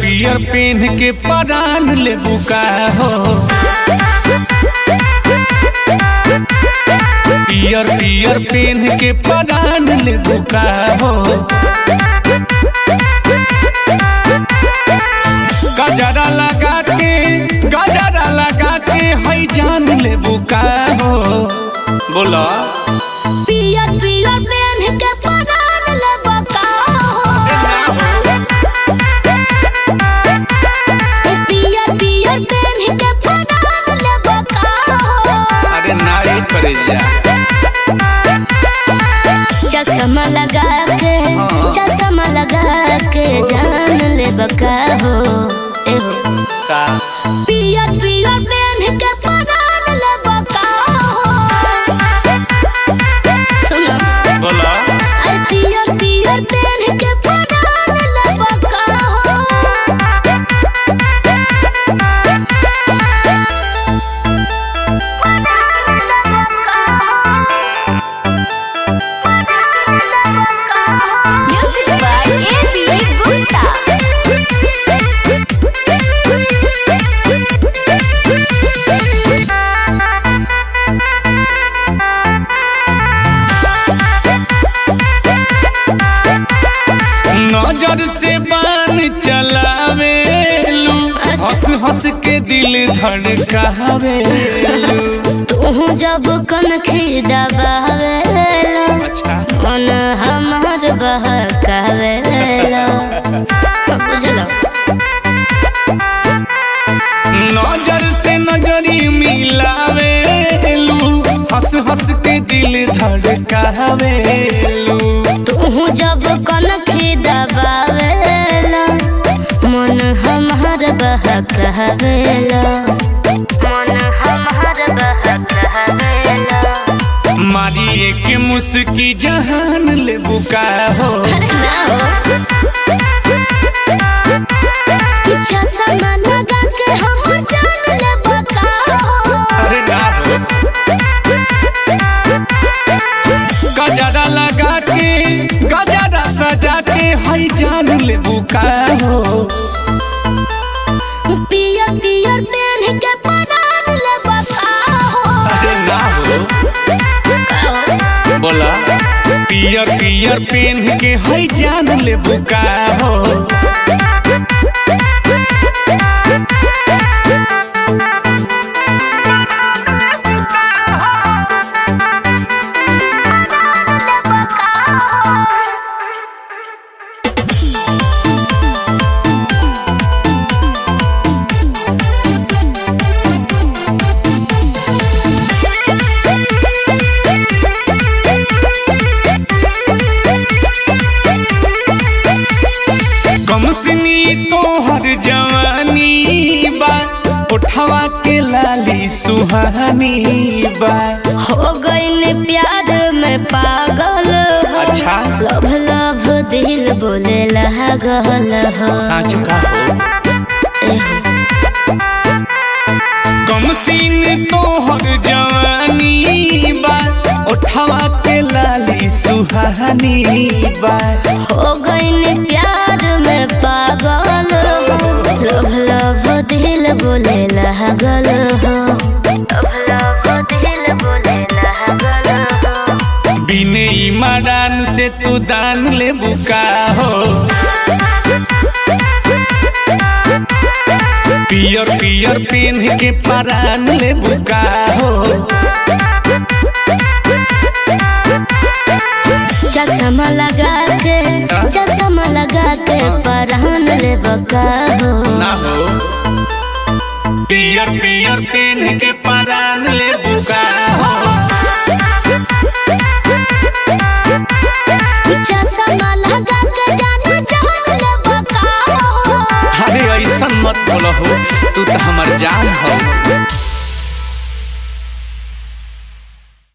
पियर पेन के परान ले बुका हो पियर पियर पेन के परान ले बुका हो गजरा लगा के गजरा लगा के हई जान ले बुका हो बोला पियर पियर पेन के परान ले बका पियर पियर पेन के परान ले बका अरे नारी करे जा चश्मा लगा के चश्मा लगा के जान ले बका हो ए हो का पियर पियर पेन के परान ले बका सुनो बोला अरे पियर पियर पेन के परान ले बका Music by A.B. Gupta. नजर से बान चलावे लू हंस हंस के दिल धड़कावे तू जब कन दबावेला अच्छा मन हमार बहकावेला बुझलो नजर से नजरी मिलावे लू हंस हंस के दिल धड़कावे लू तू जब कन दबावेला मन हमार बहकावेला मन हमार बहकावेला मारी एक मुस्की जहान ले बुका हो चश्मा लगा के हमर जान ले बका अरे ना हो गजरा लगा के गजरा सजा के हई जान ले बुका हो पियर पियर पेन के परान ले बका अरे ना हो बोला पियर पियर पेन के हई जान ले बुका हो कमसनी तोहर जवानी बा उठवा के लाली सुहानी बा हो गईन प्यार में पागल हो अच्छा लभ लभ दिल बोले लागल हो साँच का हो एहो, कमसीन तोहर जवानी बा उठवा के लाली सुहानी बा हो गईन प्यार में पागल हो लभ लभ दिल बोले लागल हो लभ लभ दिल बोले लागल हो बिने ईमादान से तू दान ले बुका हो पियर पियर पेन के परान ले बुका हो चश्मा लगा के चश्मा लगा के परान ले बका हो ना हो पियर पियर पेन के परान ले बुका हो चश्मा लगा के जाना जान ले बका हो अरे ऐसा मत बोलो हो तू तो हमार जान हो